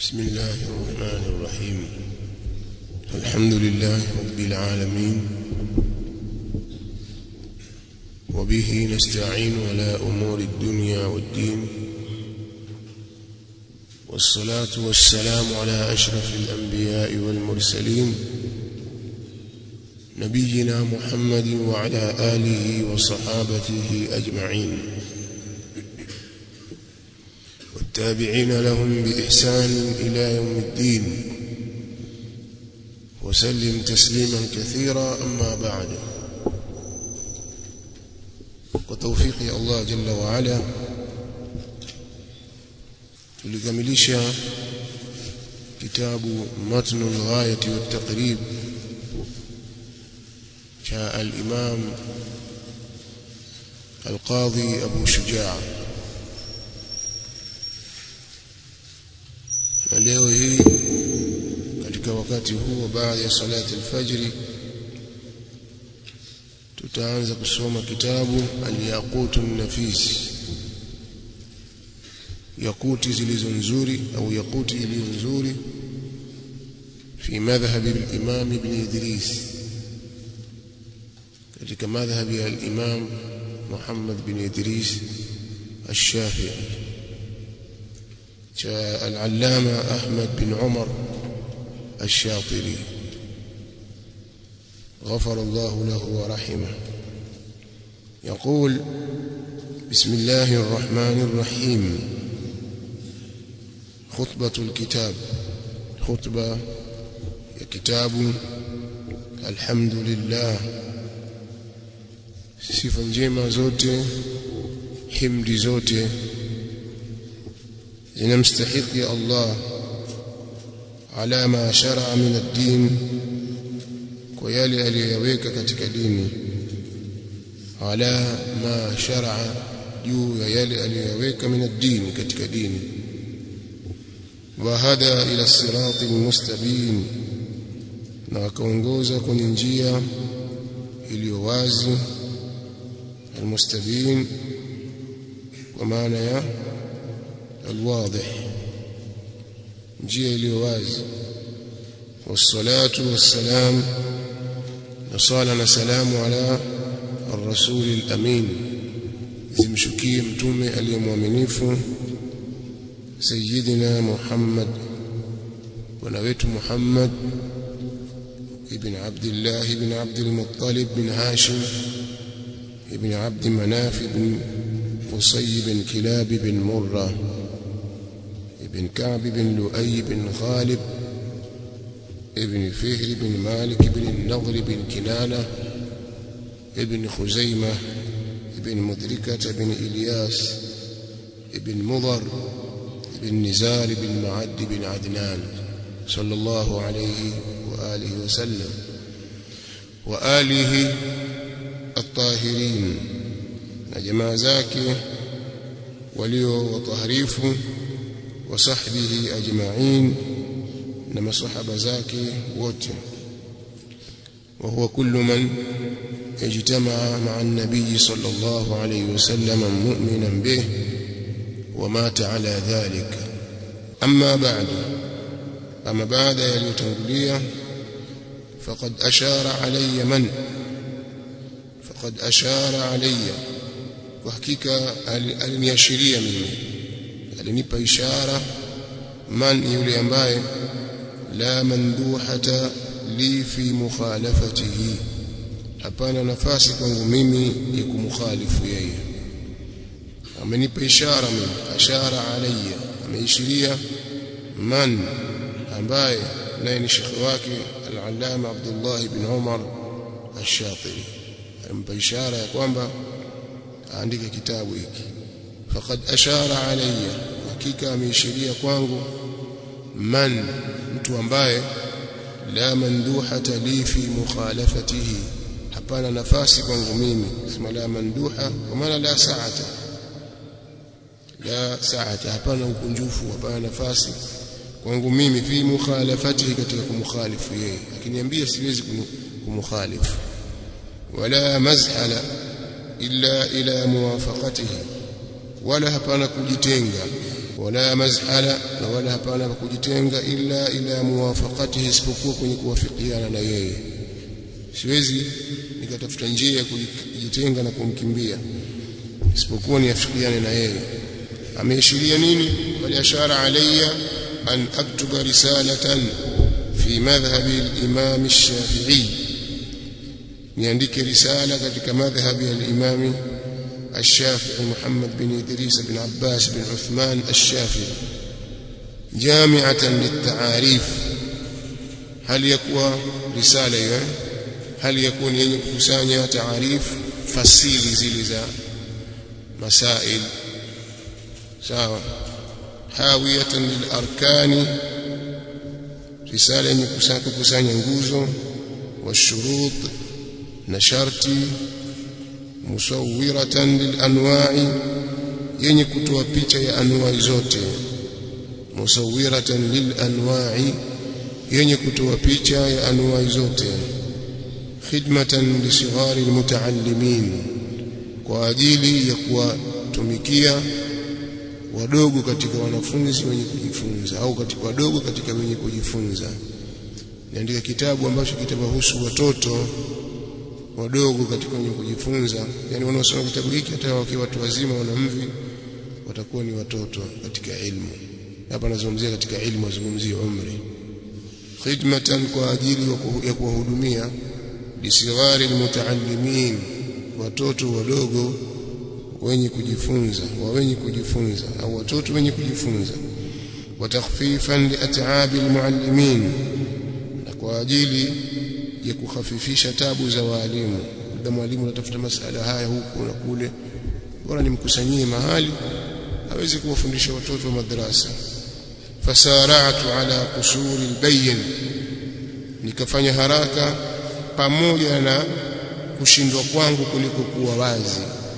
بسم الله الرحمن الرحيم الحمد لله رب العالمين وبه نستعين على أمور الدنيا والدين والصلاة والسلام على أشرف الأنبياء والمرسلين نبينا محمد وعلى آله وصحابته أجمعين والتابعين لهم بإحسان إلى يوم الدين وسلم تسليما كثيرا أما بعد وتوفيق الله جل وعلا tulikamilisha kitabu matnu al-ghayati wat-taqrib cha al-imam al-qadhi Abu Shujaa na leo hii katika wakati huu baada ya salati al-fajr tutaanza kusoma kitabu al-yaqut an-nafis yakuti zilizo nzuri au yakuti iliyo nzuri fi madhhab al-imam ibn Idris katika madhhab ya al-imam Muhammad bin Idris الشافعي جاء العلامة أحمد بن عمر الشاطري غفر الله له ورحمه يقول بسم الله الرحمن الرحيم خطبة الكتاب خطبة كتاب الحمد لله sifa njema zote himdi zote zinamstahiki Allah ala ma shar'a min ad-din kwa yale aliyoyaweka katika dini ala ma shar'a juu ya yale aliyoyaweka min ad-din katika dini وهدى إلى الصراط المستبين na wakaongoza kwenye njia iliyo wazi almustabin kwa maana ya alwadih njia iliyo wazi wassalatu wassalam na sala na salamu ala الرسول الأمين zimshukie mtume aliyemwaminifu سيدنا محمد ونبيت محمد ابن عبد الله بن عبد المطلب بن هاشم ابن عبد مناف بن قصي بن كلاب بن مرة ابن كعب بن لؤي بن غالب ابن فهر بن مالك بن النضر بن كنانة ابن خزيمة ابن مدركة بن إلياس ابن مضر بن نزار بن معد بن عدنان صلى الله عليه وآله وسلم وآله الطاهرين نجمع زاكي وليو وطهريف وصحبه أجمعين نما صحب زاكي وت وهو كل من اجتمع مع النبي صلى الله عليه وسلم مؤمنا به ومات على ذلك أما بعد أما بعد يليتنقلية فقد أشار علي من فقد أشار علي وحقيقة aliniashiria mimi alinipa ishara man yule ambaye la manduhata li fi mukhalafatihi hapana nafasi kwangu mimi ya kumkhalifu yeye amenipa ishara mimi ashara alayya ameishiria man ambaye naye ni shekhi wake al-allama Abdullah ibn Umar ash-Shatiri ampa ishara ya kwamba aandike kitabu hiki faqad ashara alayya hakika ameishiria kwangu man mtu ambaye la manduhata li fi mukhalafatihi hapana nafasi kwangu mimi sema la manduha kwa maana la saata la saata hapana ukunjufu hapana nafasi kwangu mimi fi mukhalafatihi katika kumkhalifu yeye akiniambia siwezi kumkhalifu wala mazhala illa ila muwafaqatihi wala hapana kujitenga wala mazhala na wala hapana pa kujitenga illa ila muwafaqatihi isipokuwa kwenye kuwafikiana na yeye siwezi nikatafuta njia ya kujitenga na kumkimbia isipokuwa niafikiane na yeye ameashiria nini bali ashara alayya an aktuba risalatan fi madhhabi al-imam ash-shafi'i niandike risala katika madhhabi al-imam الشافعي محمد بن إدريس بن عباس بن عثمان الشافعي جامعة للتعاريف هل يكون رسالة هل يكون يكسانيا تعاريف فصيل زلزا مسائل سواء حاوية للأركان رسالة يكسانيا nguzo والشروط نشرتي musawwiratan lilanwa'i yenye kutoa picha ya anwai zote musawwiratan lilanwa'i yenye kutoa picha ya anwai zote khidmatan lisighari almutaallimin kwa ajili ya kuwatumikia wadogo katika wanafunzi wenye kujifunza au katika wadogo katika wenye kujifunza niandika kitabu ambacho kitawahusu watoto wadogo katika wenye kujifunza yani wanaosoma kitabu hiki hata wakiwa watu wazima wanamvi watakuwa ni watoto katika ilmu hapa nazungumzia katika ilmu azungumzia umri khidmatan kwa ajili ya kuwahudumia bisighari almutaallimin watoto wadogo wenye kujifunza wa wenye kujifunza au watoto wenye kujifunza watakhfifan liat'abi almuallimin na kwa ajili ya kukhafifisha tabu za walimu labda mwalimu anatafuta masala haya huku na kule bora nimkusanyie mahali aweze kuwafundisha watoto wa madrasa fasara'tu ala qusuri albayyin nikafanya haraka pamoja na kushindwa kwangu kuliko kuwa wazi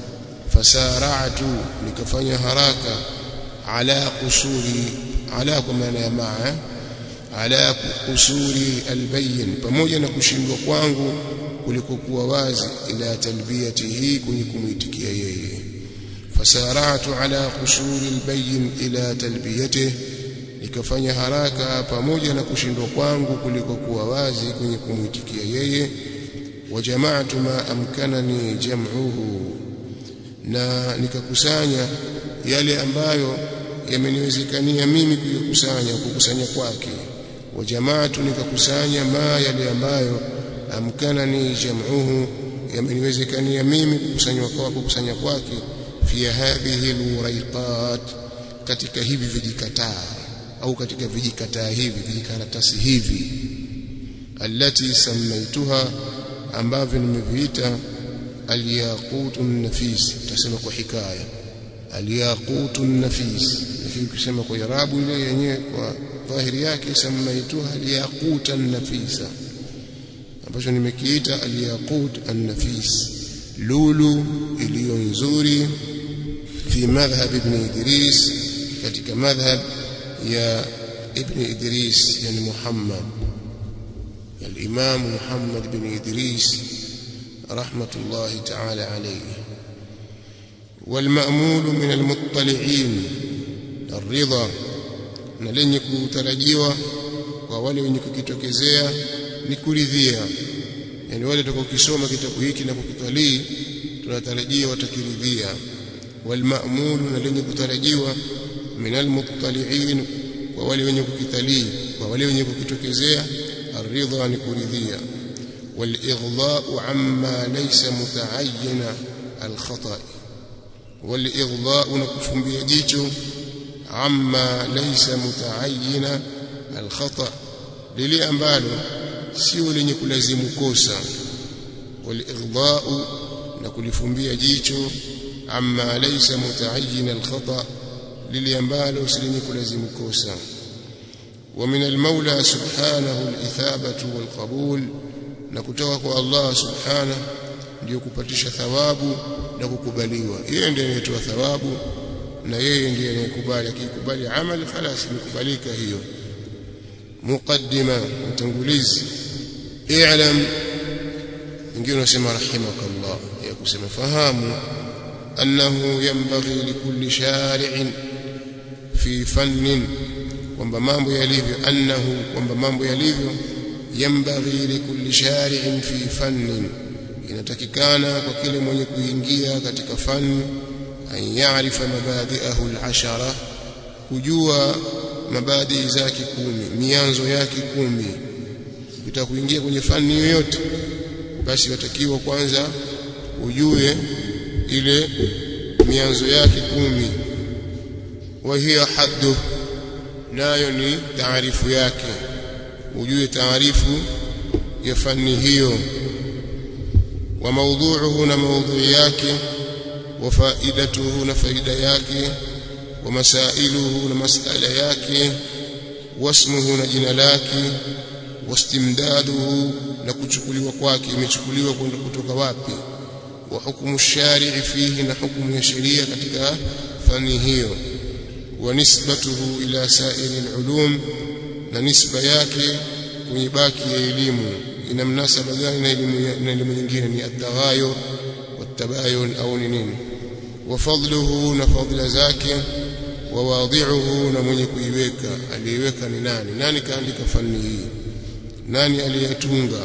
fasara'tu nikafanya haraka ala qusuri ala kwa maana ya maa ala kusuri albayyin pamoja na kushindwa kwangu kulikokuwa wazi ila talbiyatihi kwenye kumwitikia yeye fasaratu ala kusuri albayyin ila talbiyatihi nikafanya haraka pamoja na kushindwa kwangu kulikokuwa wazi kwenye kumwitikia yeye wajamaatu ma amkanani jam'uhu na nikakusanya yale ambayo yameniwezekania mimi kuyakusanya kukusanya kwake wajamaatu nikakusanya ma yale ambayo amkanani jam'uhu yameniwezekania mimi kukusanywa kwa kukusanya kwake fi hadhihi aluraiqat katika hivi vijikataa au katika vijikataa hivi vijikaratasi hivi allati samaituha ambavyo nimeviita alyaqut nafis tasema kwa hikaya alyaqut nafis lakini kusema kwa irabu ile yenyewe kwa dhahiri yake samaituha alyaqut nafisa ambacho nimekiita alyaqut an-nafis lulu iliyo nzuri fi madhhab ibn Idris katika madhhab ya ibn Idris yani Muhammad الإمام محمد بن إدريس رحمة الله تعالى عليه والمأمول من المطلعين الرضا na lenye kutarajiwa kwa wale wenye kukitokezea ni kuridhia yani wale watakaokisoma kitabu hiki na kukitalii tunatarajia watakiridhia walmaamulu na lenye kutarajiwa minal muttali'in kwa wale wenye kukitalii kwa wale wenye kukitokezea الرضا نكرذيا والإغضاء عما ليس متعين الخطأ والإغضاء نكفم بيجيته عما ليس متعين الخطأ للي أمبالو sio lenye kulazimu kosa walighdha'u na kulifumbia jicho amma laysa muta'ayyin alkhata lili ambalo si lenye kulazimu kosa ومن المولى سبحانه الإثابة والقبول نكتوك الله سبحانه ndio kupatisha thawabu na kukubaliwa yeye ndiye anayetoa thawabu na yeye ndiye anayekubali akikubali amali خلاص imekubalika hiyo muqaddima utangulizi i'lam wengine wasema rahimakallah ya kusema fahamu annahu yanbaghi likulli shari'in fi fannin kwamba mambo yalivyo annahu kwamba mambo yalivyo yambaghi likulli shari'in fi fannin inatakikana kwa kile mwenye kuingia katika fani an ya'rifa mabadi'ahu al-ashara kujua mabadi zake kumi mianzo yake kumi ukitaka kuingia kwenye fani yoyote basi watakiwa kwanza ujue ile mianzo yake kumi wa hiya haddu nayo ni taarifu yake ujue taarifu ya fani hiyo wa maudhuuhu na maudhui yake wa faidatuhu na faida yake wa masailuhu na masala yake wasmuhu na jina lake wastimdaduhu na kuchukuliwa kwake imechukuliwa kwenda kutoka wapi wa hukumu shari'i fihi na hukumu ya sheria katika fani hiyo wa nisbatuhu ila sa'iri al-ulum na nisba yake kwenye baki ya elimu ina mnasaba gani na elimu na elimu nyingine ni at-taghayur wat-tabayun au ni nini wa fadluhu na fadla zake wa wadhi'uhu na mwenye kuiweka aliyeweka ni nani nani kaandika fani hii nani aliyetunga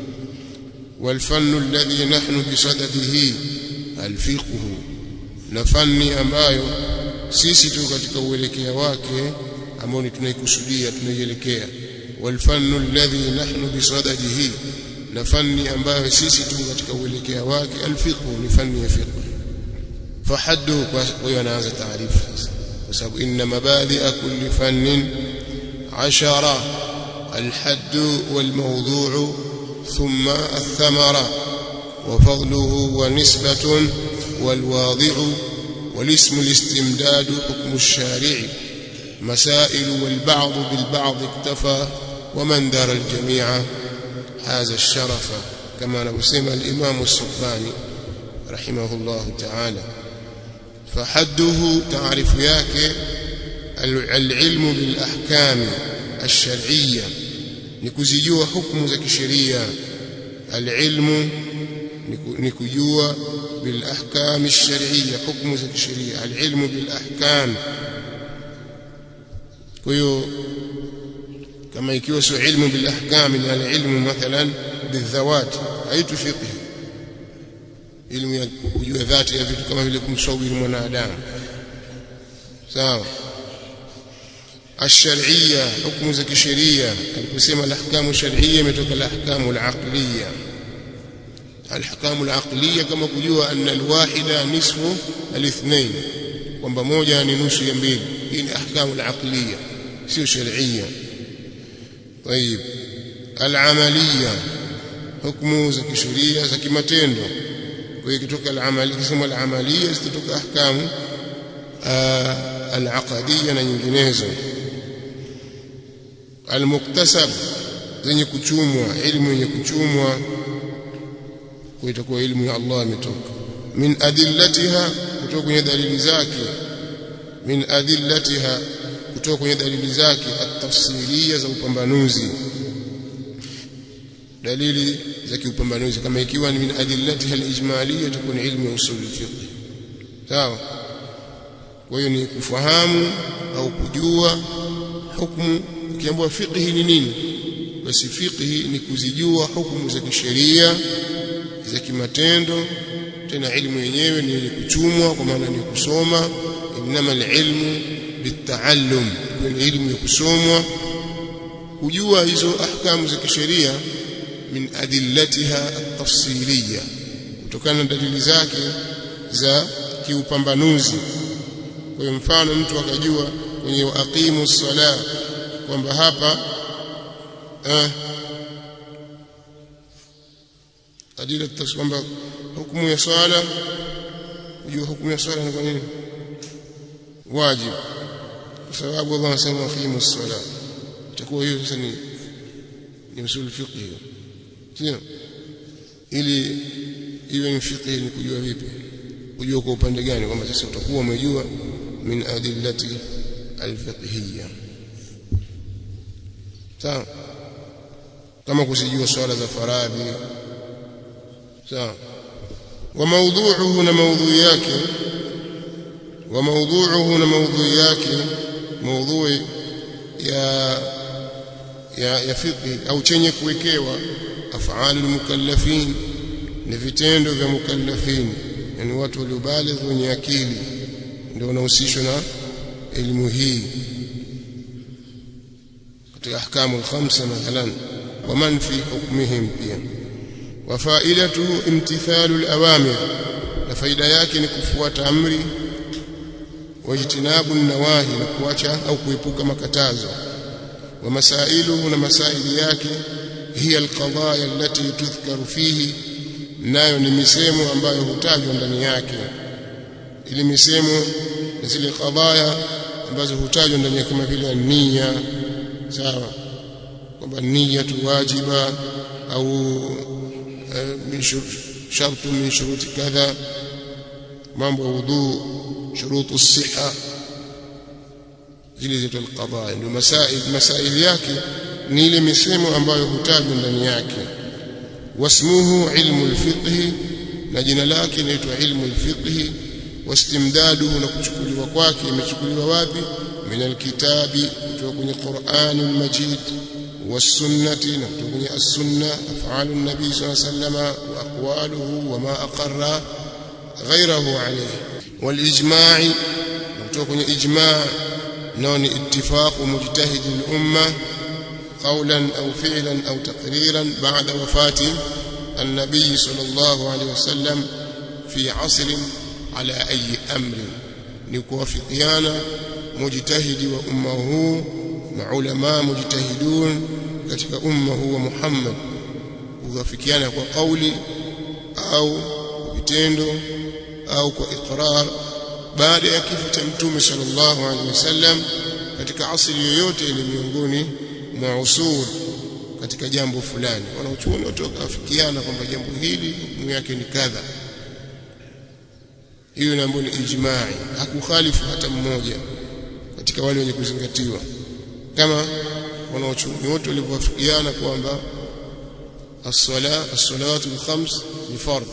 والفن الذي نحن بصدده الفقه na fani ambayo sisi tu katika uelekea wake ambao ni tunaikusudia tunaielekea walfannu alladhi nahnu bisadadihi na fani ambayo sisi tu katika uelekea wake alfiqh ni fani ya fiqh fahaddu kwa hiyo anaanza taarifa sasa kwa sababu inna mabadi'a kulli fannin 10 الحد والموضوع ثم الثمرة وفضله ونسبة والواضع والاسم الاستمداد حكم الشارع مسائل والبعض بالبعض اكتفى ومن دار الجميع حاز الشرف كما نسمى الإمام السباني رحمه الله تعالى فحده تعرف ياك العلم بالأحكام الشرعية nikuzijua hukumu za kisheria alilmu nikujua bil ahkam ash-shar'iyya hukumu za kisheria alilmu bil ahkam kwa hiyo kama ikiwa sio ilmu bil ahkam ni alilmu mathalan bidhawat haitu fiqh ilmu ya kujua dhati ya vitu kama vile kumsawiri mwanadamu sawa الشرعية حكم زكي الشريعة القسم الأحكام الشرعية متوك الأحكام العقلية الأحكام العقلية كما كجوا أن الواحدة نصف الاثنين kwamba moja ni nusu ya mbili hii ni ahkamu al-aqliya sio sharia طيب al-amaliya hukumu za kisheria za kimatendo kwa hiyo kutoka al-amali kisema al-amaliya zitatoka ahkamu al-aqadiyya na nyinginezo almuktasab zenye kuchumwa ilmu yenye kuchumwa kwa itakuwa ilmu ya Allah imetoka min adillatiha kutoka kwenye dalili zake min adillatiha kutoka kwenye dalili zake at-tafsiliya za upambanuzi dalili za kiupambanuzi kama ikiwa ni min adillatiha al-ijmaliyya itakuwa ni ilmu ya usul fiqh sawa kwa hiyo ni kufahamu au kujua hukumu ukiambiwa fiqhi ni nini basi fiqhi ni kuzijua hukumu za kisheria za kimatendo tena ilmu yenyewe ni yenye kuchumwa kwa maana ni kusoma inama alilmu bitaallum ni ilmu ya kusomwa kujua hizo ahkamu za kisheria min adillatiha at-tafsiliyya kutokana na dalili zake za kiupambanuzi kwa mfano mtu akajua kwenye aqimu sala kwamba hapa eh, adila kwamba hukumu ya swala kujua hukumu ya swala ni kwa nini wajib kwa sababu Allah anasema aqimu sala itakuwa hiyo sasa ni ni usul fiqh hiyo sio ili iwe ni fiqh ni kujua vipi kujua kwa upande gani kwamba sasa utakuwa umejua min adillati alfiqhiyya sawa kama kusijua swala za faradhi sawa wa mawdhu'uhu na mawdhu yake wa mawdhu'uhu na mawdhu yake maudhui ya ya, ya fiqh au chenye kuwekewa af'alul mukallafin ni vitendo vya mukallafin yani watu waliobaligh wenye akili ndio wanahusishwa na elimu hii katika ahkamu al-khamsa mathalan wa man fi hukmihim pia wa faidatuhu imtithalu al-awamir na faida yake ni kufuata amri wajtinabu nawahi na kuacha au kuepuka makatazo wa masailuhu na masaili yake hiya alqadaya allati tudhkaru fihi nayo ni misemo ambayo hutajwa ndani yake ili misemo na zile qadaya ambazo hutajwa ndani yake kama vile nia sawa kwamba nia tu wajiba au min shartu min shuruti kadha mambo ya wudhu shurutu siha zile zetu alqadaya ndio masail masail yake ni ile misemo ambayo hutajwa ndani yake wasmuhu ilmu alfiqh na jina lake inaitwa ilmu alfiqh wastimdaduhu na kuchukuliwa kwake imechukuliwa wapi min alkitabi kutoka kwenye Qur'an almajid والسنة نكتب السنة أفعال النبي صلى الله عليه وسلم وأقواله وما أقر غيره عليه والإجماع نكتب إجماع نون اتفاق مجتهد الأمة قولا أو فعلا أو تقريرا بعد وفاة النبي صلى الله عليه وسلم في عصر على أي أمر نكوافقيانا مجتهد وأمه مع علماء مجتهدون katika umma huu wa Muhammad kuwafikiana kwa kauli au vitendo au kwa iqrar baada ya kifo cha mtume sallallahu alaihi wasallam katika asili yoyote ile miongoni mwa usul katika jambo fulani wanaochuoni wote wakafikiana kwamba jambo hili hukumu yake ni kadha hiyo inaambiwa ni ijma'i hakukhalifu hata mmoja katika wale wenye kuzingatiwa kama wanaochuoni wote walivyowafikiana kwamba as-sala as-salawatu al-khams ni fardh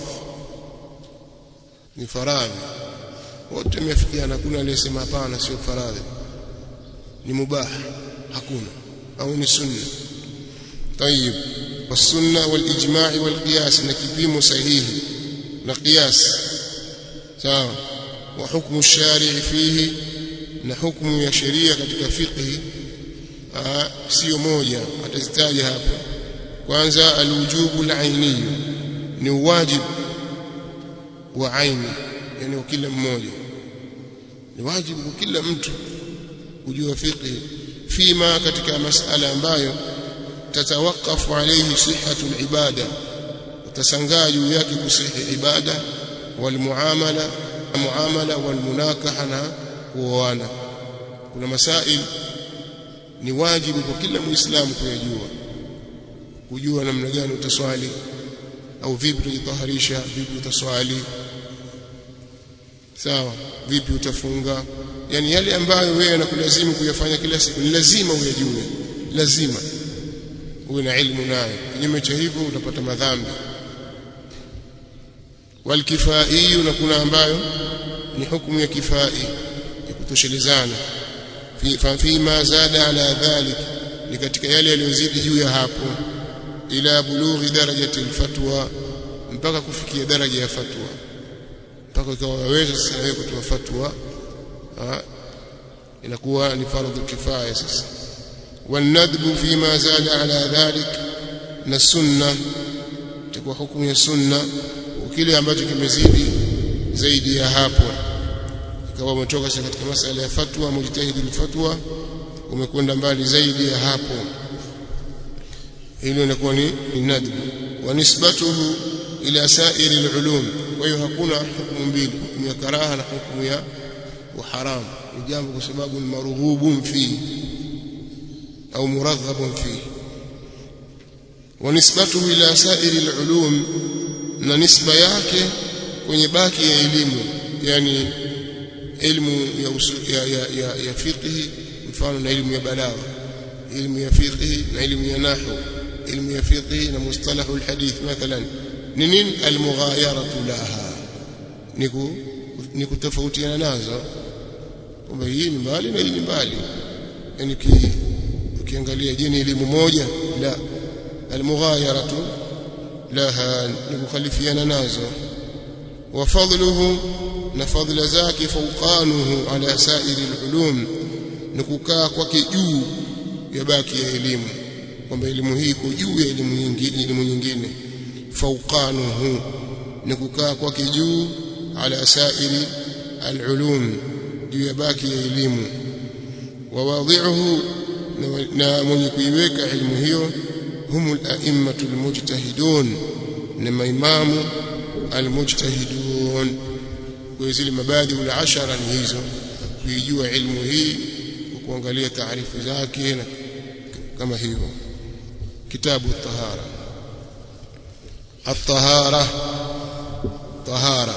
ni faradhi wote wamefikiana hakuna aliyesema hapana sio faradhi ni mubah hakuna au ni sunna طيب والسنه والاجماع والقياس نكيبيمو صحيح نقياس sawa wa hukmu الشارع فيه na hukumu ya sheria katika fiqh sio moja atazitaja hapa kwanza alwujubu alaini ni wajibu wa aini yani kwa kila mmoja ni wajibu kwa kila mtu kujua fiqh fima katika masala ambayo tatawakafu alayhi sihhatu alibada utasangaa juu yake kusihi ibada walmuamala muamala walmunakaha na kuoana kuna masail ni wajibu kwa kila muislamu kuyajua kujua namna gani utaswali au vipi utajitaharisha vipi utaswali sawa vipi utafunga yani yale ambayo wewe yanakulazimu kuyafanya kila siku ni lazima uyajue lazima uwe na ilmu nayo kinyume cha hivyo utapata madhambi walkifai na kuna ambayo ni hukumu ya kifai ya kutoshelezana fi fima zada ala dhalik ni katika yale yaliyozidi juu ya hapo ila bulughi darajati alfatwa mpaka kufikia daraja ya fatwa mpaka ikawa waweza sasa wewe kutoa fatwa inakuwa ni fardhu kifaya sasa والندب فيما زاد على ذلك na sunna itakuwa hukumu ya sunna kile ambacho kimezidi zaidi ya hapo ikawa umetoka sasa katika masala ya fatwa mujtahid fatwa umekwenda mbali zaidi ya hapo hilo inakuwa ni nadb wa nisbatuhu ila sa'iri al-ulum kwa hiyo hakuna hukumu mbili hukumu ya karaha na hukumu ya haram ni jambo kwa sababu ni marughubun fi au muraghabun fi wa nisbatuhu ila sa'iri al-ulum na nisba yake kwenye baki ya elimu yani elimu ya, usu, ya, ya, ya, ya fiqhi mfano na elimu ya balagha elimu ya fiqhi na elimu ya nahwu elimu ya fiqhi na mustalahu alhadith mathalan ni nini almughayaratu laha ni kutofautiana nazo kwamba hii ni mbali na hii ni mbali yani ukiangalia je ni elimu moja la almughayaratu laha ni kukhalifiana nazo wa fadluhu na fadla zake fawqanuhu ala sa'iri alulum ni kukaa kwake juu ya baki ya elimu kwamba elimu hii iko juu ya elimu nyingine elimu nyingine fawqanuhu ni kukaa kwake juu ala sa'iri alulum juu ya baki ya elimu wa wadhi'uhu na mwenye kuiweka elimu hiyo humul a'immatu almujtahidun na maimamu almujtahidun kwa zile mabadi ul ashara ni hizo kuijua ilmu hii kuangalia taarifu zake na kama hivyo kitabu tahara الطهارة طهارة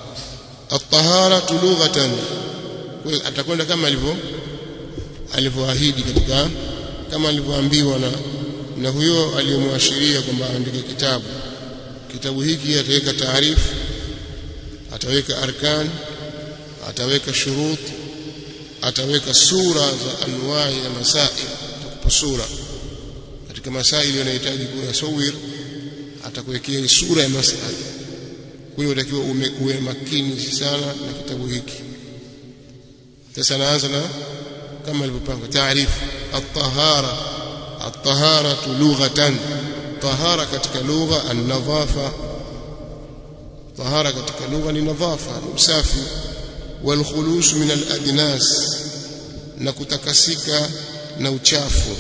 الطهارة لغة atakwenda kama alivyo alivyoahidi katika kama alivyoambiwa na na huyo aliyemwashiria kwamba aandike kitabu kitabu hiki ataweka taarifu ataweka arkan ataweka shurut ataweka sura za anwai na masail atakupa sura katika masaili yanahitaji kuyasawir atakuwekea sura ya masala kwa hiyo utakiwa uwe makini sana na kitabu hiki sasa naanza na kama alivyopanga taarifu at-tahara at-tahara lughatan tahara katika lugha an-nadhafa tahara katika lugha ni nadhafa ni usafi wal khulus min al-adnas na kutakasika na uchafu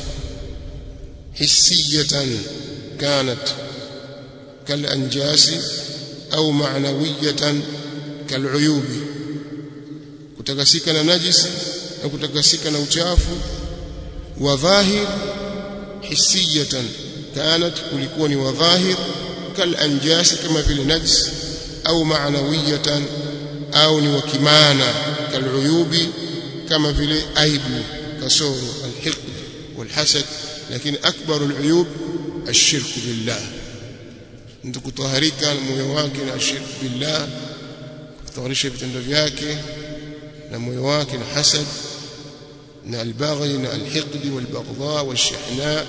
hissiyatan kanat kal anjasi au ma'nawiyatan kal uyubi kutakasika na najisi na kutakasika na uchafu wa dhahir hissiyatan kanat kulikuwa ni wa dhahir kal anjasi kama vile najis au ma'nawiyatan au ni wa kimana kal uyubi kama vile aibu kasoro alhiqd walhasad lakini akbaru aluyub الشرك بالله mtu kutaharika moyo wake na shirk billah kutaharisha vitendo vyake na moyo wake na hasad na albaghi na alhiqdi walbaghdha walshihna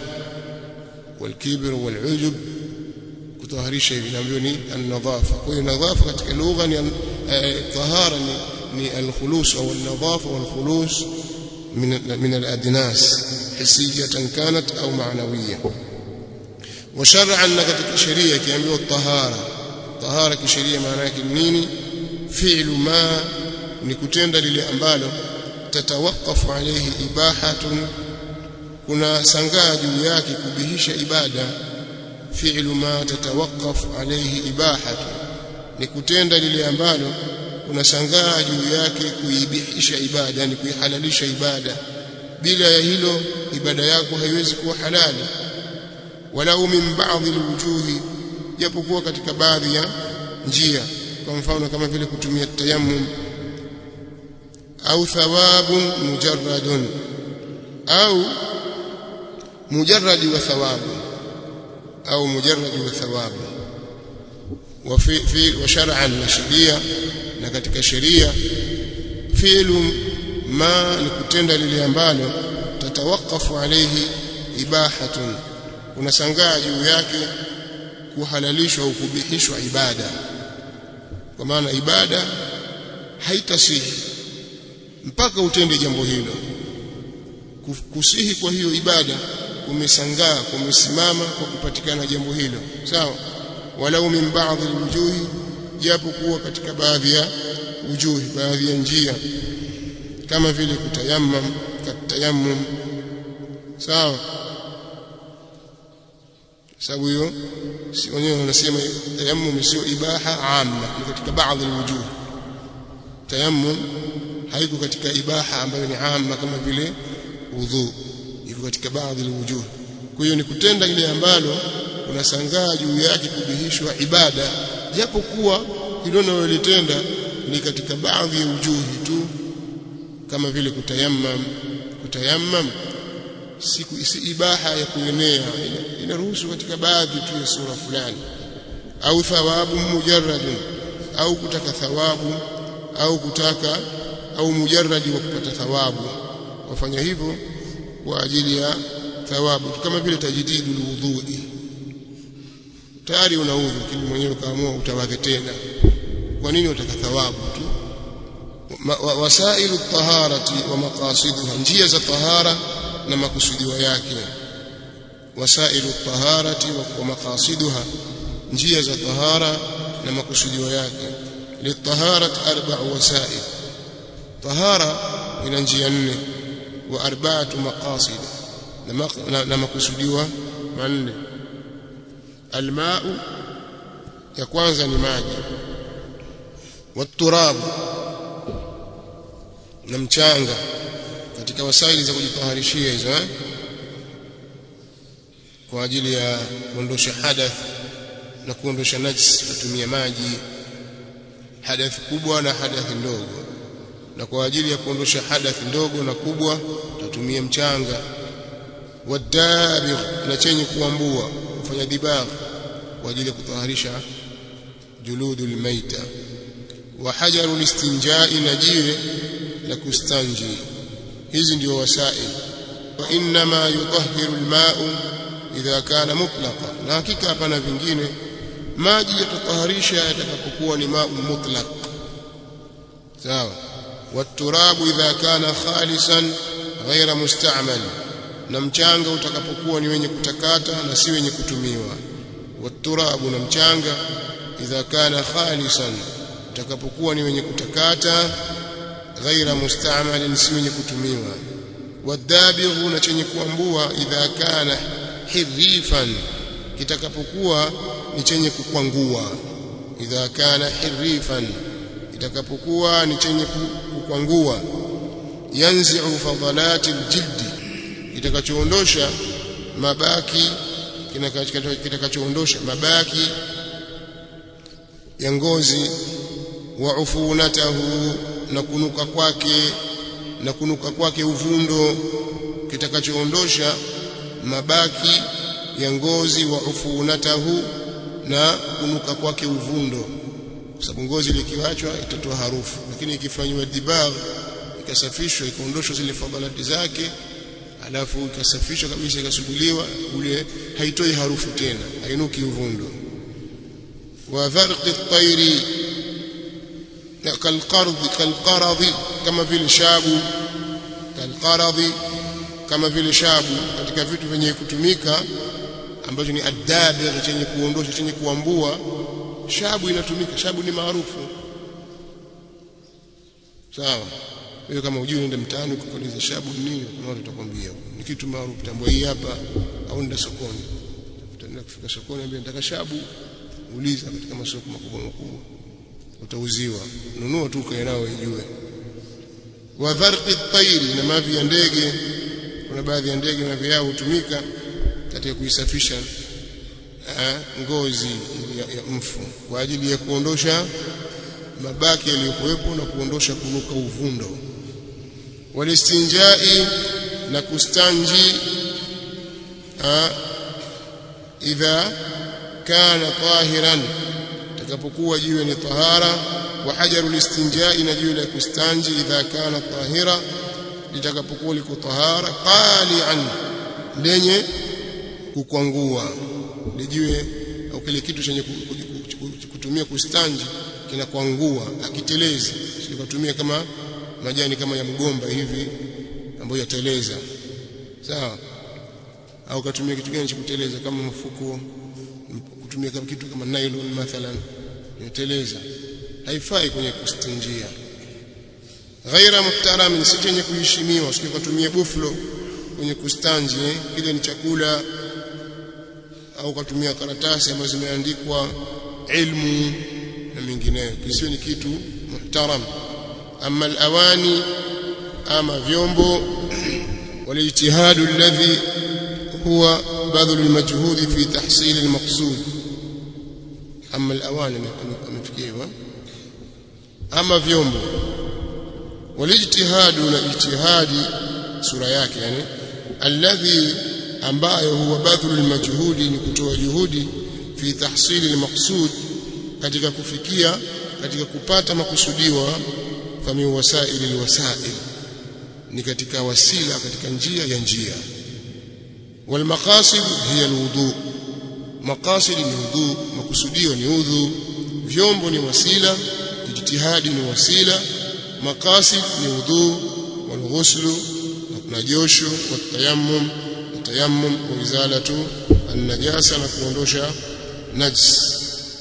والكبر والعجب kutaharisha hivi naambiwa ni an-nadhafa kwa hiyo nadhafa katika lugha ni tahara ni ni al-khulus au an-nadhafa wal-khulus min min al-adnas hissiyatan kanat au ma'nawiyya wa shar'an katika sheria kiambiwa tahara tahara kisheria maana yake nini fi'lu ma ni kutenda lile ambalo tatawakafu alayhi ibahatun kuna sangaa juu yake kubihisha ibada fi'lu ma tatawakafu alayhi ibahatu ni kutenda lile ambalo kuna sangaa juu yake kuibihisha ibada yani kuihalalisha ibada bila ya hilo ibada yako haiwezi kuwa halali walau min ba'dhi alwujuhi japokuwa katika baadhi ya njia kwa mfano kama vile kutumia tayammum au thawabun mujarradun au mujarradi wa thawabu au mujarradi wa thawabu wa fi, fi wa shar'an na sheria na katika sheria fi'lu ma ni kutenda lile ambalo tatawakafu alayhi ibahatun unasangaa juu yake kuhalalishwa au kubihishwa ibada kwa maana ibada haitasihi mpaka utende jambo hilo kusihi kwa hiyo ibada kumesangaa kumesimama kwa kupatikana jambo hilo sawa walau min baadhi alwujuhi japo kuwa katika baadhi ya wujuhi baadhi ya njia kama vile kutayammam katayammum sawa sababu hiyo si wenyewe wanasema tayammum sio ibaha amma ni katika baadhi alwujuh tayammum haiko katika ibaha ambayo ni amma kama vile udhu iko katika baadhi alwujuh kwa hiyo ni kutenda ile ambalo unasangaa juu yake kubihishwa ibada japo kuwa hilo unalolitenda ni katika baadhi ya ujuhi tu kama vile kutayammam kutayammam siku isi ibaha ya kuenea inaruhusu katika baadhi tu ya sura fulani au thawabu mujarradun au kutaka thawabu au kutaka au mujarradi wa kupata thawabu wafanya hivyo kwa ajili ya thawabu kama vile tajdidu alwudhu'i tayari una udhu lakini mwenyewe kaamua utawadhe tena kwa nini utaka thawabu tu wasailu taharati wa maqasiduha njia za tahara na makusudiwa yake wasailu taharati wa maqasiduha njia za tahara na makusudiwa yake litaharat arba'u wasail tahara ina njia nne wa arba'atu maqasid na makusudiwa manne almau ya kwanza ni maji waturabu na mchanga katika wasaili za kujitaharishia hizo eh? kwa ajili ya kuondosha hadath na kuondosha najis tutumia maji hadath kubwa na hadath ndogo na kwa ajili ya kuondosha hadath ndogo na kubwa tutumia mchanga wadabigh na chenye kuambua kufanya dibagh kwa ajili ya kutaharisha juludul maita wa hajarul istinjai na jiwe la kustanji hizi ndio wasail wa inma yutahhiru alma'u idha kana mutlaqa na hakika hapana vingine maji yatataharisha yatakapokuwa ni ma'u mutlaq sawa waturabu idha kana khalisan ghaira musta'mal na mchanga utakapokuwa ni wenye kutakata na si wenye kutumiwa waturabu na mchanga idha kana khalisan utakapokuwa ni wenye kutakata ghaira musta'mal si wenye kutumiwa wadabighu na chenye kuambua idha kana hirifan kitakapokuwa ni chenye kukwangua idha kana hirifan itakapokuwa ni chenye kukwangua yanzi'u fadalati aljildi kitakachoondosha mabaki kitakachoondosha mabaki ya ngozi wa ufunatahu na kunuka kwake na kunuka kwake uvundo kitakachoondosha mabaki ya ngozi wa ufunatahu na kunuka kwake uvundo kwa sababu ngozi likiachwa itatoa harufu lakini ikifanywa dibagh ikasafishwa ikaondoshwa zile fadhalati zake alafu ikasafishwa kabisa ikasuguliwa ule haitoi harufu tena hainuki uvundo wa dharqi at-tayri kalqardh kalqaradhi kama vile shabu kalqaradhi kama vile shabu katika vitu vyenye kutumika ambacho ni adabir chenye kuondosha chenye kuambua shabu inatumika shabu ni maarufu sawa wewe kama hujui nenda mtaani ukikuuliza shabu ni nini kuna watu watakwambia ni kitu maarufu tambua hii hapa au nenda sokoni utaenda kufika sokoni ambia nataka shabu uliza katika masoko makubwa makubwa utauziwa nunua tu ukae nao ijue wa dharqi at-tayri na mavi ya ndege kuna baadhi ya ndege mavi yao hutumika katika kuisafisha ngozi ya, ya mfu kwa ajili ya kuondosha mabaki yaliyokuwepo na kuondosha kunuka uvundo walistinjai na kustanji idha kana tahiran takapokuwa jiwe ni tahara wa hajaru listinjai na jiwe la kustanji idha kana tahira litakapokuwa liko tahara qali'an lenye kukwangua lijiwe au kile kitu chenye kutumia kustanji kinakwangua akitelezi sikutumia kama majani kama ya mgomba hivi ambayo yateleza sawa au katumia kitu gani cha kuteleza kama mfuko kutumia kama kitu kama nylon mathalan yateleza haifai kwenye kustinjia ghaira muhtaram si chenye kuheshimiwa usikutumia buflo kwenye kustanji kile ni chakula au katumia karatasi ambazo zimeandikwa ilmu na mengineyo kisiwe ni kitu muhtaram ama alawani ama vyombo والاجتهاد الذي هو بذل المجهود في تحصيل المقصود أما الأواني amefikiwa ama vyombo walijtihadu na ijtihadi sura yake yani alladhi ambayo huwa badhul almajhudi ni kutoa juhudi fi tahsili almaqsud katika kufikia katika kupata makusudiwa famin wasaili alwasail ni katika wasila katika njia ya njia walmaqasid hiya alwudu maqasid ni wudu makusudio ni udhu vyombo ni wasila ijtihadi ni wasila maqasid ni wudu walghuslu na josho watayammum tayammum wa izalatu an-najasa na kuondosha najis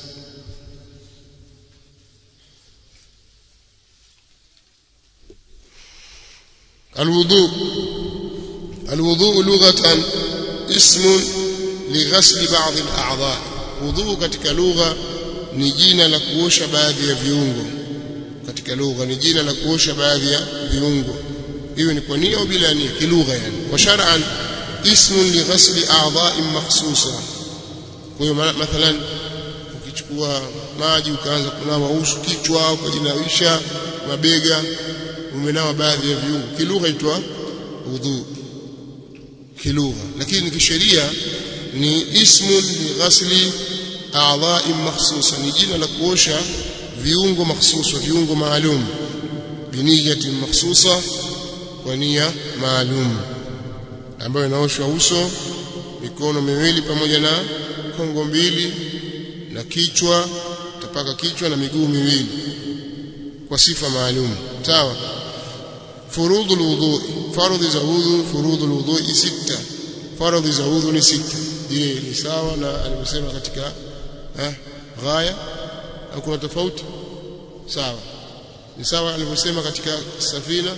الوضوء الوضوء لغة اسم لغسل بعض الأعضاء وضوء katika lugha ni jina la kuosha baadhi ya viungo katika lugha ni jina la kuosha baadhi ya viungo hiyo ni kwa nia au bila nia kilugha yani wa shar'an ismun li ghasli a'dha'in makhsusa kwa hiyo mathalan ukichukua maji ukaanza kunawa uso kichwa ukajinawisha mabega umenawa baadhi ya viungo kilugha itwa udhu kilugha lakini kisheria ni ismun li ghasli a'dha'in makhsusa ni jina la kuosha viungo makhsusa viungo maalum biniyatin makhsusa kwa nia maalum ambayo inaoshwa uso mikono miwili pamoja na kongo mbili na kichwa tapaka kichwa na miguu miwili kwa sifa maalum sawa furudhu alwudu faradhi za wudhu furudhu alwudu sita faradhi za wudhu ni sita je ni sawa na alivyosema katika eh ghaya au kuna tofauti sawa ni sawa alivyosema katika safina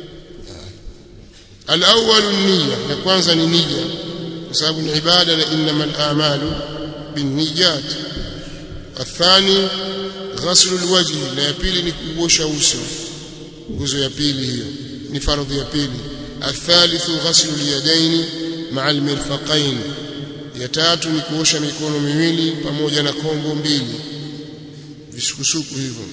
الأول النية ya kwanza ni nia kwa sababu ni ibada na innamal a'malu binniyat الثاني غسل الوجه na ya pili ni kuosha uso nguzo ya pili hiyo ni faradhi ya pili الثالث غسل اليدين مع المرفقين ya tatu ni kuosha mikono miwili pamoja na kongo mbili visukusuku hivyo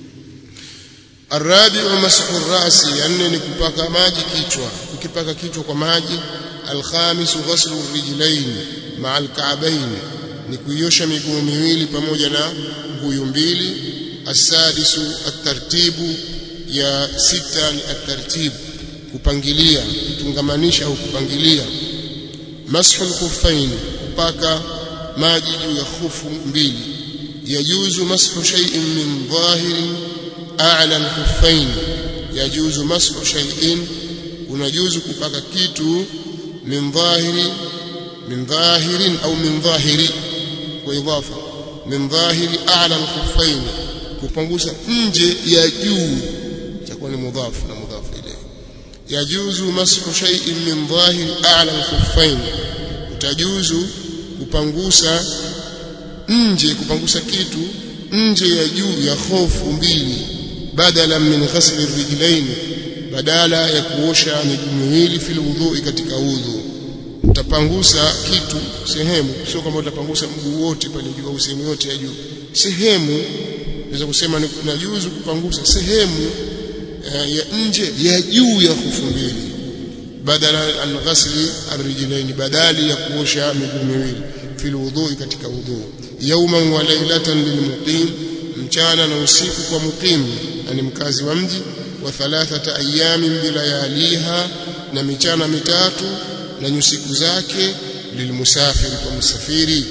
الرابع مسح الراس يعني ni kupaka maji kichwa ukipaka kichwa kwa maji الخامس غسل الرجلين مع الكعبين ni kuiosha miguu miwili pamoja na nguyu mbili السادس الترتيب ya sita ni الترتيب kupangilia kutungamanisha au kupangilia mashu al-khuffain kupaka maji juu ya khufu mbili yajuzu mashu shay'in min dhahirin a'la al-khuffain yajuzu mashu shay'in unajuzu kupaka kitu min dhahiri min dhahirin au min dhahiri kwa idafa min dhahiri a'la al-khuffain kupangusa nje ya juu itakuwa ni mudhafu na mudhafu ilayhi yajuzu mashu shay'in min dhahiri a'la al-khuffain utajuzu kupangusa nje kupangusa kitu nje ya juu ya khofu mbili badala min ghasli rijlain badala ya kuosha miguu miwili fil wudhu katika udhu utapangusa kitu sehemu sio kama utapangusa mguu wote pale juu au sehemu yote ya juu sehemu naweza kusema ni najuzu kupangusa sehemu uh, ya nje ya juu ya khofu mbili badala an ghasli arrijlain badali ya kuosha miguu miwili fil wudhu katika wudhu yawman wa laylatan lilmuqim mchana na usiku kwa muqim yani mkazi wa mji wa thalathata ayamin bilayaliha na michana mitatu na nyusiku zake lilmusafiri kwa musafiri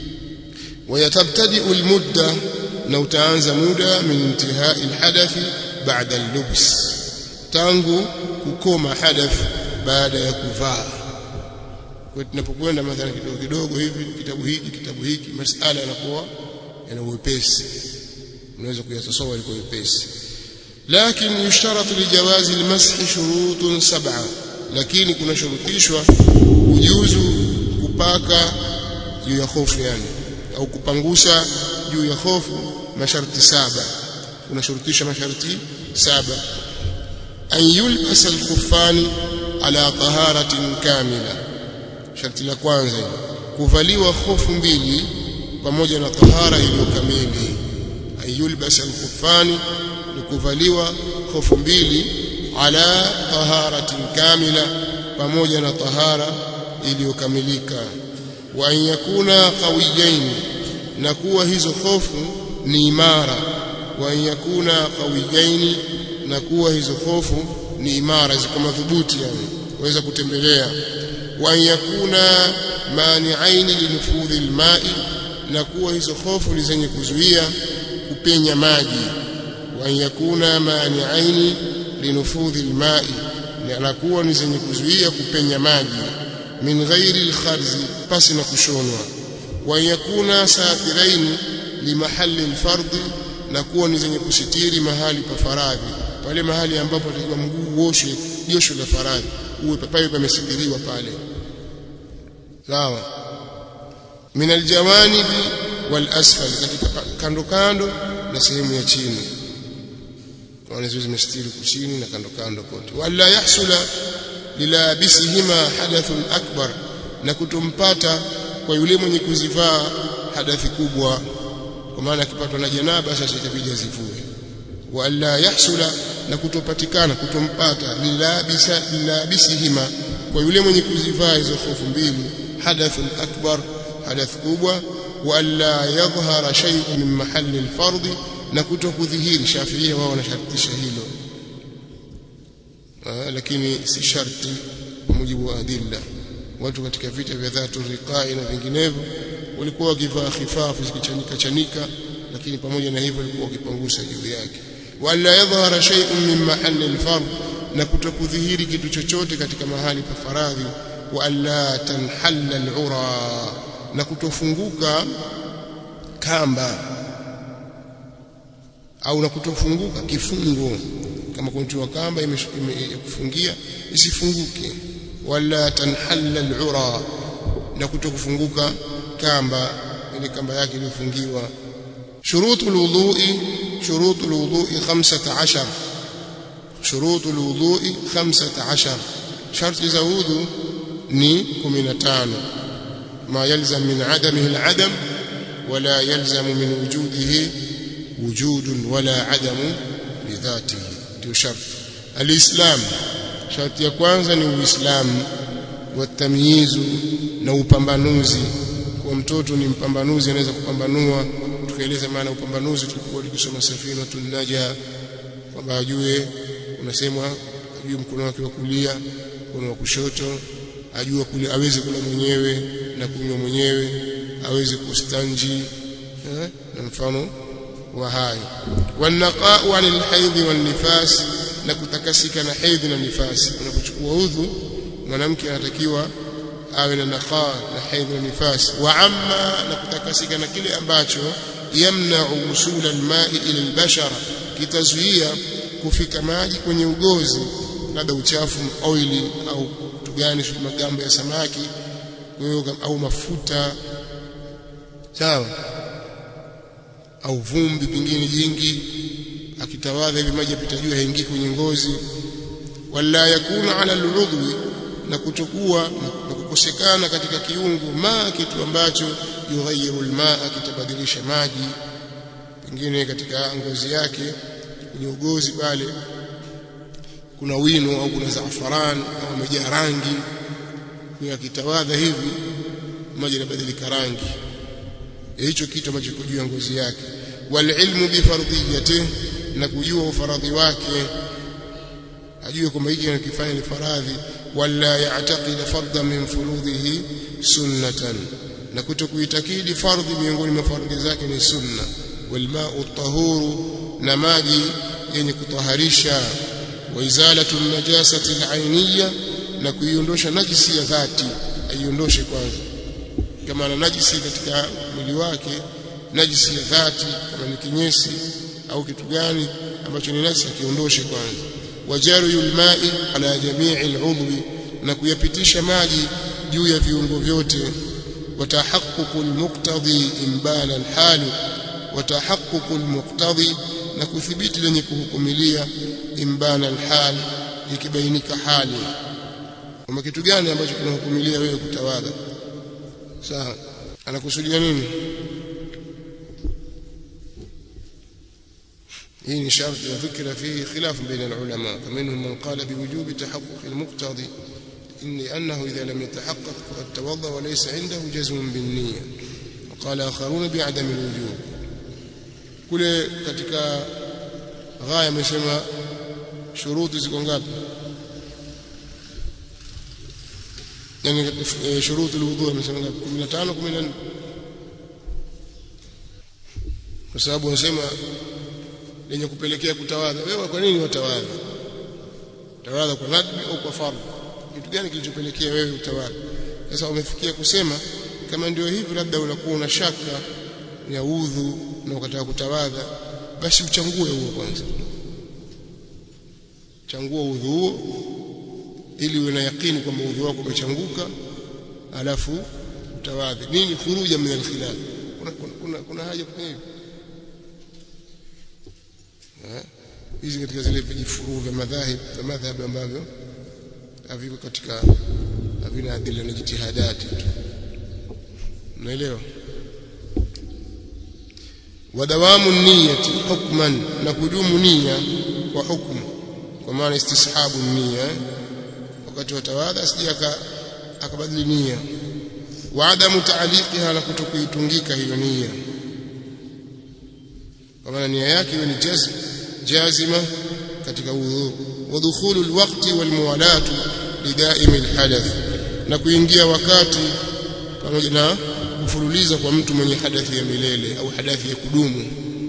ويتبتدئ المدة na utaanza muda min intihai alhadath ba'da al-lubs tangu kukoma hadath baada ya kuvaa kwa tunapokwenda mathalan kidogo kidogo hivi kitabu hiki kitabu hiki masala yanakuwa yana uwepesi unaweza kuyatasawwa kwa uwepesi lakini yushtaratu lijawazi almashi shurutun sab'a lakini kuna shurutishwa ujuzu kupaka juu ya hofu yani au kupangusa juu ya hofu masharti saba unashurutisha masharti saba an yulbasa alkhuffani ala taharatin kamila sharti la kwanza kuvaliwa hofu mbili pamoja na tahara iliyo kamili an yulbasa alkhuffani ni kuvaliwa hofu mbili ala taharatin kamila pamoja na tahara iliyokamilika wa an yakuna qawiyain na kuwa hizo hofu ni imara wa an yakuna qawiyain na kuwa hizo hofu ni imara ziko madhubuti yani waweza kutembelea wa yakuna mani'aini linufudhi alma'i na kuwa hizo hofu ni zenye kuzuia kupenya maji wa yakuna mani'aini linufudhi alma'i na kuwa ni zenye kuzuia kupenya maji min ghairi alkharzi pasi na kushonwa wa yakuna satiraini limahali alfardhi na kuwa ni zenye kusitiri mahali pa faradhi pale mahali ambapo atakiwa mguu uoshwe josho la faradhi uwe papaye pamesitiriwa pale sawa min aljawanib wal asfal katika kando kando na sehemu ya chini wanazo zimestiri kuchini na kando kando kote wala yahsula lilabisihima hadathun akbar na kutompata kwa yule mwenye kuzivaa hadathi kubwa kwa maana akipatwa na janaba sasa itabidi azivue wala yahsula na kutopatikana kutompata lilabisa lilabisihima kwa yule mwenye kuzivaa hizo hofu mbili hadathun akbar hadath kubwa wala yadhhara shay'un min mahalli alfardhi na kutokudhihiri shafiia wao wanashartisha hilo Aa, lakini si sharti kwa mujibu wa adilla watu katika vita vya dhatu riqai na vinginevyo walikuwa wakivaa khifafu zikichanika chanika lakini pamoja na hivyo walikuwa wakipangusa juu yake wala yadhhara shay'un min mahalli alfard na kutokudhihiri kitu chochote katika mahali pa faradhi wa alla tanhalla alura na kutofunguka kamba au na kutofunguka kifungo kama kuntiwa kamba imekufungia isifunguke wala tanhalla alura na kutokufunguka kamba ile kamba yake iliyofungiwa shurutu alwudhu'i shurutu alwudhu'i 15 shurutu alwudhu'i 15 sharti za wudhu ni 15 ma yalzam min adamihi aladam wala yalzam min wujudihi wujud wala adamu lidhatihi ndio sharti alislam sharti ya kwanza ni uislamu watamyizu na upambanuzi kwa mtoto ni mpambanuzi anaweza kupambanua tukaeleza maana upambanuzi tulikuwa tukisoma safina tunaja kwamba ajue unasemwa ajue mkono wake wa kulia mkono wa kushoto ajue kule aweze kula mwenyewe na kunywa mwenyewe aweze kustanji eh, na mfano wa hayo wanaqa'u 'anil haidhi wan nifas na kutakasika na hedhi na nifasi unapochukua udhu mwanamke anatakiwa awe na naqa na hedhi na nifasi wa amma na kutakasika na kile ambacho yamna'u usul alma'i ila albashara kitazuia kufika maji kwenye ugozi labda uchafu oili au kitu gani magamba ya samaki au mafuta sawa au vumbi pingine jingi akitawadha hivi maji yapita juu haingii kwenye ngozi wala yakuna ala aludhwi na kutokuwa na kukosekana katika kiungo ma kitu ambacho yughayiru almaa kitabadilisha maji pengine katika ngozi yake kwenye ugozi pale kuna wino au kuna zaafaran au amejaa rangi kwa akitawadha hivi maji yanabadilika rangi hicho kitu ambacho kiko juu ya ngozi yake walilmu bifardhiyatihi na kujua ufaradhi wake ajue kwamba hiki anakifanya ni faradhi wala ya'taqid fardan min furudhihi sunnatan na kutokuitakidi fardhi miongoni mwa fardhi zake ni sunna walma'u tahuru na maji yenye kutaharisha wa izalatu najasati al-ainiyya na kuiondosha najisi ya dhati aiondoshe kwanza kama ana najisi katika mwili wake najisi ya dhati kama ni kinyesi au kitu gani ambacho ni najisi akiondoshe kwanza wajariyul ma'i ala jami'i al'udwi na kuyapitisha maji juu ya viungo vyote watahaqququ almuqtadi imbana alhal watahaqququ almuqtadi na kuthibiti lenye kuhukumilia imbana alhal ikibainika hali kama kitu gani ambacho kinahukumilia wewe kutawadha sawa anakusudia nini hii ni sharti ya dhikra fihi khilaf baina ulama faminhum man qala biwujubi tahaqquq almuqtadi inni annahu idha lam yatahaqqaq faqad tawadda wa laysa indahu jazm bin niyya وقال آخرون بعدم الوجوب kule katika ghaya amesema shuruti ziko ngapi yani e, shuruti alwudhu amesema ngapi 15 14 kwa sababu wanasema lenye kupelekea kutawadha wewe kwa nini watawadha tawadha kwa nadbi au kwa fardhu kitu gani kilichopelekea wewe utawadha sasa umefikia kusema kama ndio hivi labda unakuwa una shaka ya udhu na ukataka kutawadha basi uchangue huo kwanza changua udhu huo ili uwe na yakini kwamba udhu wako umechanguka alafu utawadhi nini khuruja min alkhilaf kuna, kuna, kuna, kuna haja kufanya hivyo hizi katika zile vijifuruu vya madhahib vya madhhab ambavyo haviko katika havina adila na jitihadati tu unaelewa wadawamu niyati hukman na kudumu nia kwa hukmu kwa maana istishabu nia wakati wa tawadha asije akabadili nia wa adamu taaliqiha na kutokuitungika hiyo nia kwa maana nia yake iwe ni jazm jazima katika udhu wa dukhulu alwaqti walmuwalatu lidaimi alhadath na kuingia wakati pamoja na kufululiza kwa mtu mwenye hadathi ya milele au hadathi ya kudumu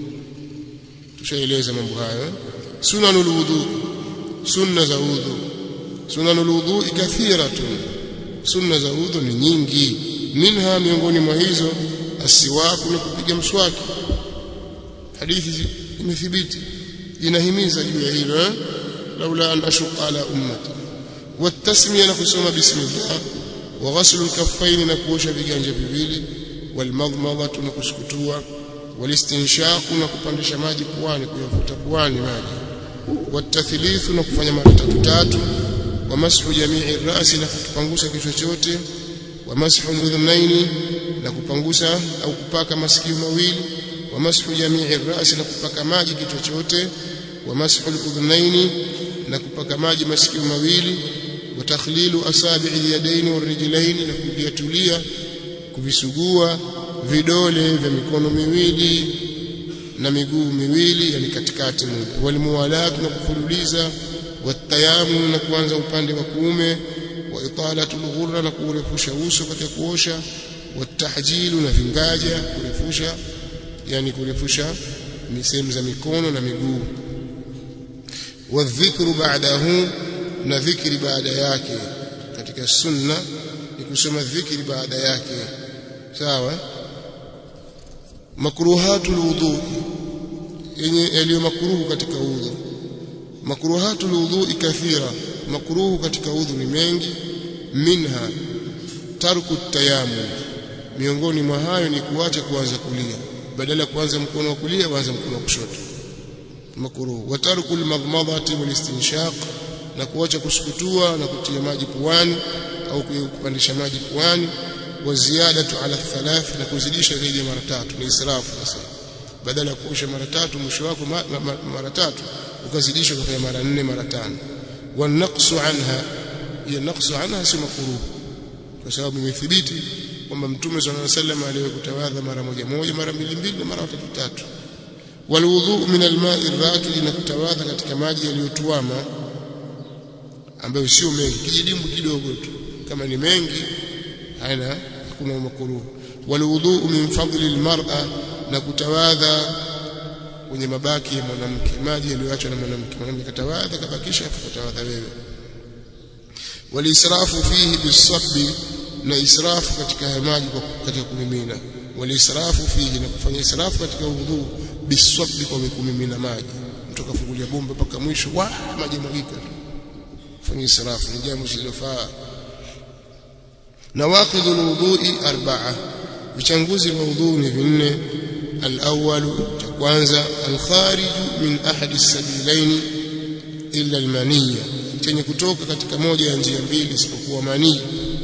tushaeleza mambo hayo sunanul wudu sunna za udhu sunanul wudu kathiratun sunna za udhu ni nyingi minha miongoni mwa hizo asiwaku ni kupiga mswaki hadithi imethibiti inahimiza juu ya hilo laula an ashuqa ala ummati والتسميه نقسم بسم الله وغسل الكفين نكوش viganja viwili والمضمضه نكسكتوا والاستنشاق نكupandisha maji puani kuyavuta puani maji والتثليث نكufanya mara tatu tatu ومسح جميع الراس نكupangusha kichwa chote ومسح الاذنين نكupangusha au kupaka masikio mawili ومسح جميع الراس نكupaka maji kichwa chote ومسح الاذنين نكupaka maji masikio mawili وتخليل اصابع اليدين والرجلين نكujatulia kuvisugua vidole vya mikono miwili na miguu miwili yani katikati walimuwalat na kufululiza watayamu na kuanza upande wa kuume wa italatu alghurra na kurefusha uso katika kuosha watahjilu na vingaja kurefusha yani kurefusha sehemu za mikono na miguu wadhikru ba'dahu na dhikri baada yake katika sunna ni kusoma dhikri baada yake sawa makruhatul wudu yenye yaliyo makruhu katika udhu makruhatul wudu kathira makruhu katika udhu ni mengi minha tarku tayammum miongoni mwa hayo ni kuacha kuanza kulia badala kuanza mkono wa kulia waanza mkono wa kushoto makruhu wa tarku almadmadati walistinshaq na kuacha kusukutua na kutia maji puani au kupandisha maji puani wa ziyadatu ala thalath na kuzidisha zaidi ya mara tatu ni israfu sasa badala ya kuosha mara tatu mwisho wako mara tatu ukazidisha ukafanya mara nne mara tano wa naqsu anha ya naqsu anha si makruh kwa sababu imethibiti kwamba mtume sallallahu alaihi wasallam aliwahi kutawadha mara moja moja mara mbili mbili na mara tatu tatu walwudhu min alma'i rakid na kutawadha katika maji yaliyotuama ambayo sio mengi kijidimbu kidogo tu kama ni mengi haina hakuna makruh walwudhu min fadli almar'a na kutawadha kwenye mabaki ya mwanamke maji yaliyoachwa na mwanamke mwanamke katawadha kabakisha afu kutawadha wewe walisrafu fihi bisabbi na israfu katika maji katika kumimina walisrafu fihi na kufanya israfu katika udhu bisabbi kwa kumimina maji mtu kafungulia bomba mpaka mwisho wa maji mwagika fanya israfu ni jambo silofaa nawaqidhu alwudhu'i arba'a vichanguzi vya udhu ni vinne الأول kwanza الخارج من أحد السبيلين إلا المنية chenye kutoka katika moja ya njia mbili isipokuwa manii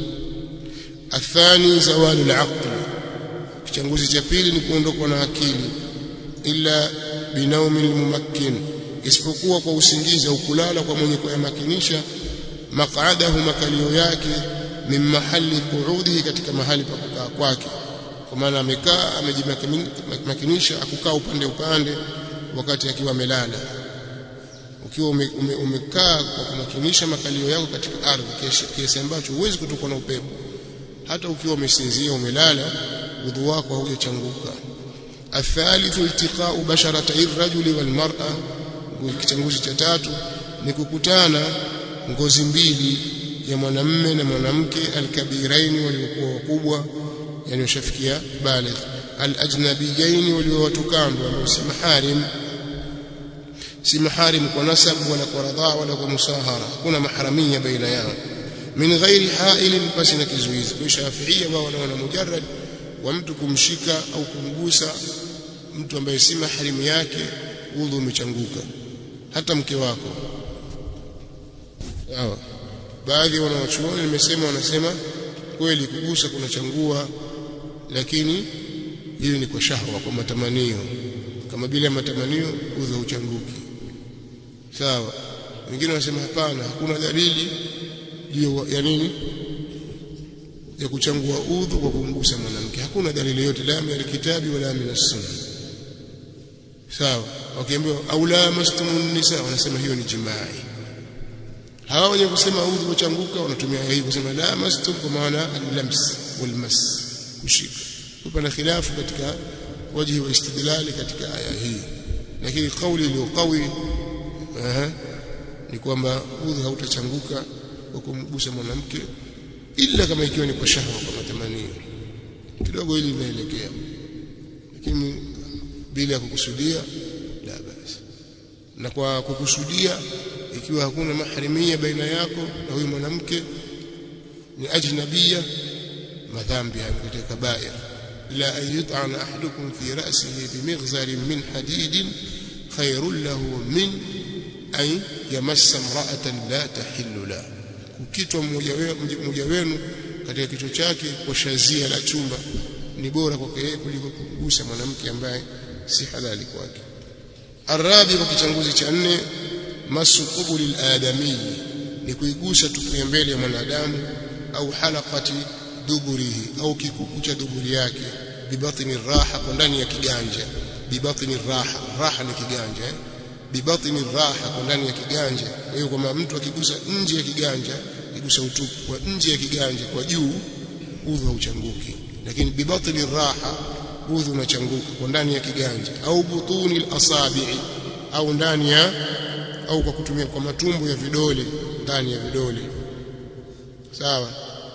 athani zawalu alaql kichanguzi cha pili ni kuondokwa na akili illa binaumin mumakkin isipokuwa kwa usingizi au kulala kwa mwenye kuyamakinisha maq'adahu makalio yake min mahali qu'udihi katika mahali pa kukaa kwake kwa maana amekaa amejimakinisha akukaa upande upande wakati akiwa amelala ukiwa ume, ume, umekaa kwa kumakinisha makalio yako katika ardhi kiasi ambacho huwezi kutokwa na upepo hata ukiwa umesinzia umelala udhu wako haujachanguka الثالث التقاء بشرتي الرجل والمرأة kitanguzi cha tatu ni kukutana ngozi mbili ya mwanamme na mwanamke alkabiraini waliokuwa wakubwa yani washafikia baligh alajnabiyaini walio watu kando ambao si maharim si maharim kwa nasab wala kwa radhaa wala kwa musahara kuna maharamia baina yao min ghairi hailin basi na kizuizi kwa shafiia wao wanaona mujarrad wa mtu kumshika au kumgusa mtu ambaye si maharimu yake udhu umechanguka hata mke wako sawa baadhi ya wanawachuoni nimesema wanasema kweli kugusa kunachangua lakini hili ni kwa shahwa kwa matamanio kama bila matamanio udhu hauchanguki sawa wengine wanasema hapana hakuna dalili juu ya nini ya kuchangua udhu kwa kumgusa mwanamke hakuna dalili yote la min alkitabi wala min as-sunna sawa wakiambiwa au la mastumun nisa wanasema hiyo ni jimai hawa wenye kusema udhu kuchanguka wanatumia hii kusema la mastum kwa maana al-lams wal mas kushika kuna khilafu katika wajhi wa istidlali katika aya hii lakini kauli iliyo qawi ni kwamba udhu hautachanguka kwa kumgusa mwanamke ila kama ikiwa ni kwa shahwa kwa matamanio kidogo hili linaelekea lakini bila ya kukusudia la basi na kwa kukusudia ikiwa hakuna mahrimia baina yako na huyu mwanamke ni ajnabia madhambi katika kabair ila an yut'ana ahadukum fi ra'sihi bimighzarin min hadidin khairul lahu min an yamassa imra'atan la tahillu lahu kukitwa mmoja wenu katika kichwa chake kwa shazia la chumba ni bora kwake yeye kuliko kugusa mwanamke ambaye si halali kwake arabi kwa kichanguzi cha nne masu qubuli aladami ni kuigusa tupu ya mbele ya mwanadamu au halaqati duburihi au kikuku cha duburi yake bibatni raha kwa ndani ya kiganja bibatni raha raha ni kiganja eh? bibatni raha kwa ndani ya kiganja kwa hiyo kama mtu akigusa nje ya kiganja akigusa utupu kwa nje ya kiganja kwa juu udhu hauchanguki lakini bibatni raha udhu unachanguka kwa ndani ya kiganja au butuni al-asabi'i au ndani ya au kwa kutumia kwa matumbo ya vidole ndani ya vidole sawa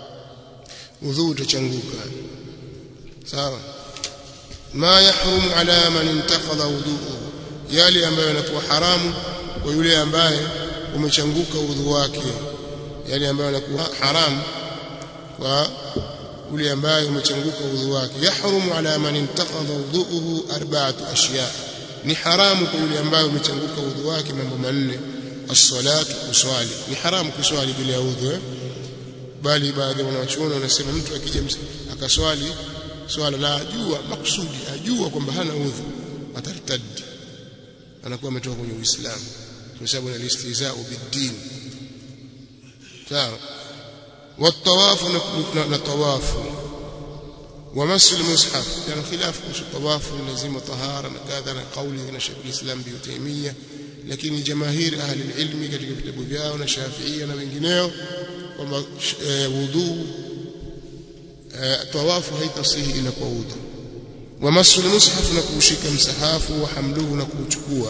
udhu utachanguka sawa ma yahrumu ala man intaqadha wudu'uhu yale ambayo yanakuwa haramu kwa yule ambaye umechanguka udhu wake yale ambayo yanakuwa haramu kwa yule ambaye umechanguka udhu wake yahrumu ala man intaqadha wudu'uhu arba'atu ashya ni haramu kwa yule ambaye umechanguka udhu wake mambo manne as-salatu kuswali ni haramu kuswali bila udhu eh? bali baadhi ya wanachuoni wanasema mtu akija akaswali swala la ajua maksudi ajua kwamba hana udhu atartadi anakuwa ametoka kwenye Uislamu kwa sababu ni istihza'u bid-din sawa والطواف نطواف ومس المصحف يعني خلاف مش الطواف لازم طهارة كذا قولي هنا شيخ الإسلام ابن تيمية lakini jamaahiri ahli ilmi katika vitabu vyao na Shafiia na wengineo kwamba wudhu tawafu haitasihi ila kwa udhu wa masul mushaf na kuushika msahafu wa hamluhu na kuuchukua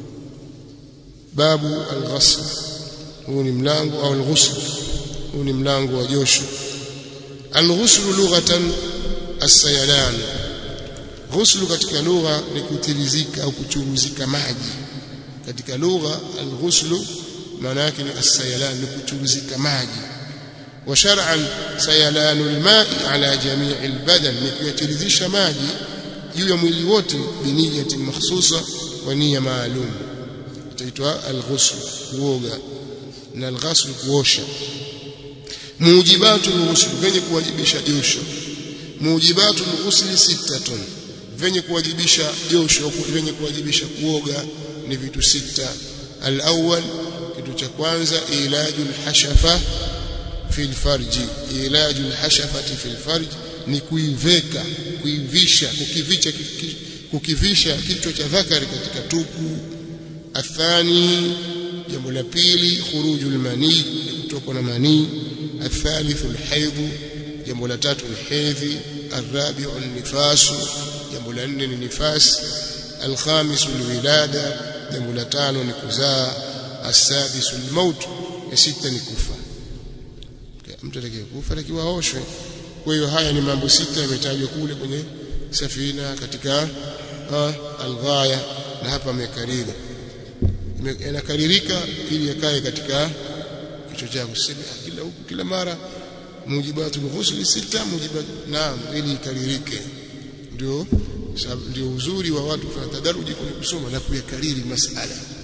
babu al-ghusl huu ni mlango au al-ghusl huu ni mlango wa josho al-ghusl lughatan as-sayalan ghusl katika lugha ni kutirizika au kuchuruzika maji katika lugha al-ghusl maana yake ni as-sayalan ni kuchuruzika maji wa shar'an sayalanu al-ma'i ala jami' al-badan ni kuyatirizisha maji juu ya mwili wote biniyati makhsusa wa nia maalum itaitwa al-ghusl kuoga na al-ghusl kuosha mujibatu al-ghusl venye kuwajibisha josho mujibatu al-ghusl sittatun venye kuwajibisha josho venye kuwajibisha kuoga ni vitu sita al-awwal kitu cha kwanza ilaju al-hashafa fi al-farji ilaju al-hashafati fi al-farji ni kuiveka kuivisha kukivicha kukivisha kichwa cha dhakari katika tupu athani jambo la pili khurujul mani kutoka na mani الثالث الحيض jambo la tatu ni hedhi الرابع النفاس jambo la nne ni nifas الخامس الولادة jambo la tano ni kuzaa السادس الموت ya sita ni kufa mtu atakayekufa atakiwa aoshwe kwa hiyo haya ni mambo sita yametajwa kule kwenye safina katika alghaya na hapa amekariri yanakaririka ili yakae katika kichwa chako sema kila huku kila mara mujibatul ghusl sita mujibat naam ili ikaririke ndio ndio uzuri wa watu kufanya tadaruji kwenye kusoma na kuyakariri masala